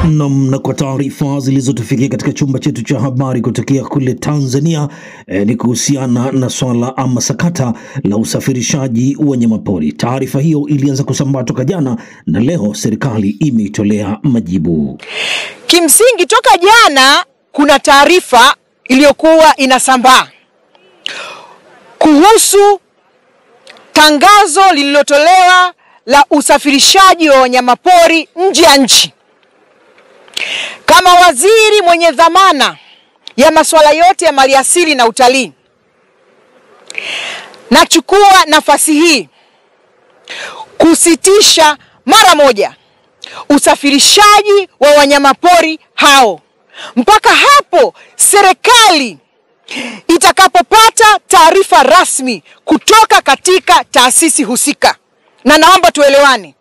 Nam, na kwa taarifa zilizotufikia katika chumba chetu cha habari kutokea kule Tanzania eh, ni kuhusiana na swala ama sakata la usafirishaji wa wanyamapori. Taarifa hiyo ilianza kusambaa toka jana na leo serikali imeitolea majibu. Kimsingi toka jana kuna taarifa iliyokuwa inasambaa kuhusu tangazo lililotolewa la usafirishaji wa wanyamapori nje ya nchi. Kama waziri mwenye dhamana ya masuala yote ya maliasili na utalii, nachukua nafasi hii kusitisha mara moja usafirishaji wa wanyamapori hao mpaka hapo serikali itakapopata taarifa rasmi kutoka katika taasisi husika. Na naomba tuelewane,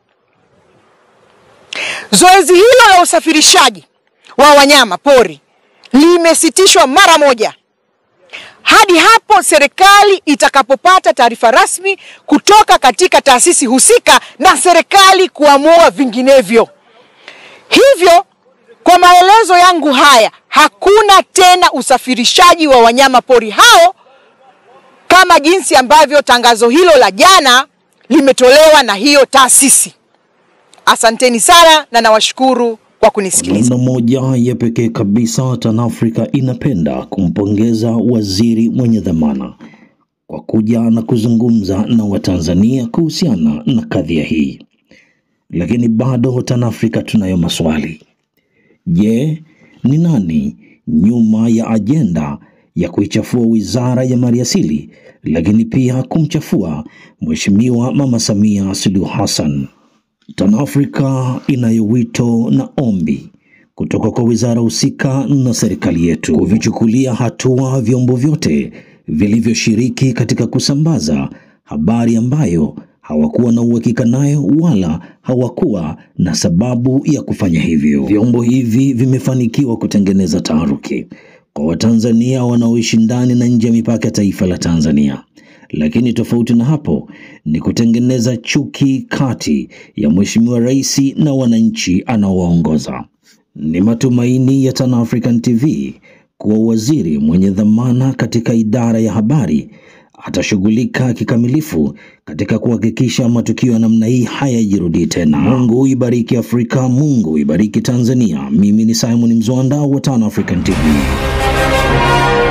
zoezi hilo la usafirishaji wa wanyama pori limesitishwa mara moja hadi hapo serikali itakapopata taarifa rasmi kutoka katika taasisi husika na serikali kuamua vinginevyo. Hivyo, kwa maelezo yangu haya, hakuna tena usafirishaji wa wanyama pori hao kama jinsi ambavyo tangazo hilo la jana limetolewa na hiyo taasisi. Asanteni sana na nawashukuru kwa kunisikiliza. Namna moja ya pekee kabisa, TanAfrika inapenda kumpongeza waziri mwenye dhamana kwa kuja na kuzungumza na Watanzania kuhusiana na kadhia hii, lakini bado TanAfrika tunayo maswali. Je, ni nani nyuma ya ajenda ya kuichafua wizara ya maliasili, lakini pia kumchafua Mheshimiwa Mama Samia Suluhu Hassan? TanAfrika inayo wito na ombi kutoka kwa wizara husika na serikali yetu kuvichukulia hatua vyombo vyote vilivyoshiriki katika kusambaza habari ambayo hawakuwa na uhakika nayo wala hawakuwa na sababu ya kufanya hivyo. Vyombo hivi vimefanikiwa kutengeneza taharuki kwa Watanzania wanaoishi ndani na nje ya mipaka ya taifa la Tanzania lakini tofauti na hapo ni kutengeneza chuki kati ya Mheshimiwa Rais na wananchi anaowaongoza. Ni matumaini ya Tan African TV kuwa waziri mwenye dhamana katika idara ya habari atashughulika kikamilifu katika kuhakikisha matukio ya namna hii hayajirudii tena. Mungu ibariki Afrika, Mungu ibariki Tanzania. Mimi ni Simon Mzwanda wa Tan African TV.